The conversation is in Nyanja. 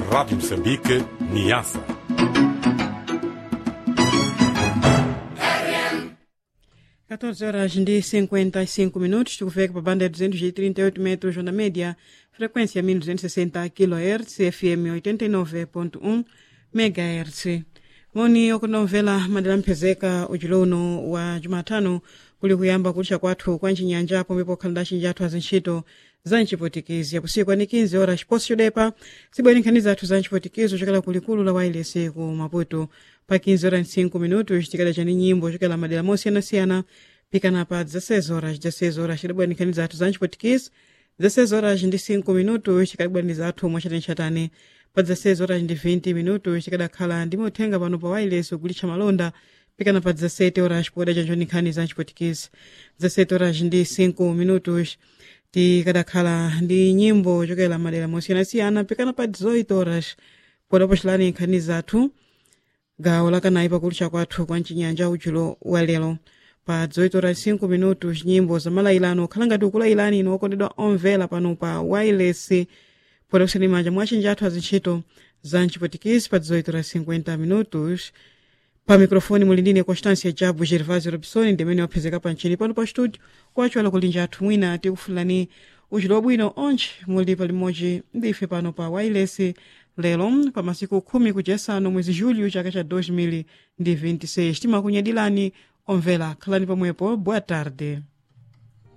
Rádio Moçambique, Niassa. Quatorze horas de 55 minutos, tukufika pa banda ya 238 metros na média, frequência 1260 kHz, FM 89.1 MHz. moni okunomvera madera mphezeka ujulo uno wa jumatano kuli kuyamba kulisha kwathu kwa ncinyanja pomwe pokhalira cinji athu azintchito za ncipotikizi yapusiku ani 15 ora ciposi chodepa sibwere nkhani athu za ncipotikizi ochokera kulikulu la wailesi ku maputo pa 15 ora 5 minuto citikada cani nyimbo ochokera madera mosiyanasiyana pikana pa 16 horas 16 horas cidabwera nkhani athu za ncipotikizi 16 horas ndi 5 minuto cikadabwaniza athu mwachatani pa 16 horas ndi 20 minuto cikadakhala ndi muthenga pano pa wailesi ogulitsa malonda pikana pa 17 horas poda canjoni nkhani za ncipotikizi 17 horas ndi 5 minutos tikadakhala ndi nyimbo chokera madera mosiyanasiyana pikana pa 18 horas poda pocilani nkhani zathu gawo lakanayi pakulitcha kwathu kwa mcinyanja ujulo wa lero pa 18 horas 5 minutos nyimbo za malayilano okhala ngati ukulayilani ino okondedwa omvera pano pa wailesi poda kusani manja mwa cinji athu azintchito za mcipotikizi pa 18 horas 50 minutos pa mikrofoni muli ndine constância jabu gervasio robson ndimene waphezeka pa mchini pano pa studio kwaciwala kulinja athu mwina tikufulani ujulo wabwino onche muli palimodzi ndife pano pa wailesi lero pa masiku khumi kuchesano mwezi julho chaka cha 2026 timakunyadilani omvera khalani pomwepo boa tarde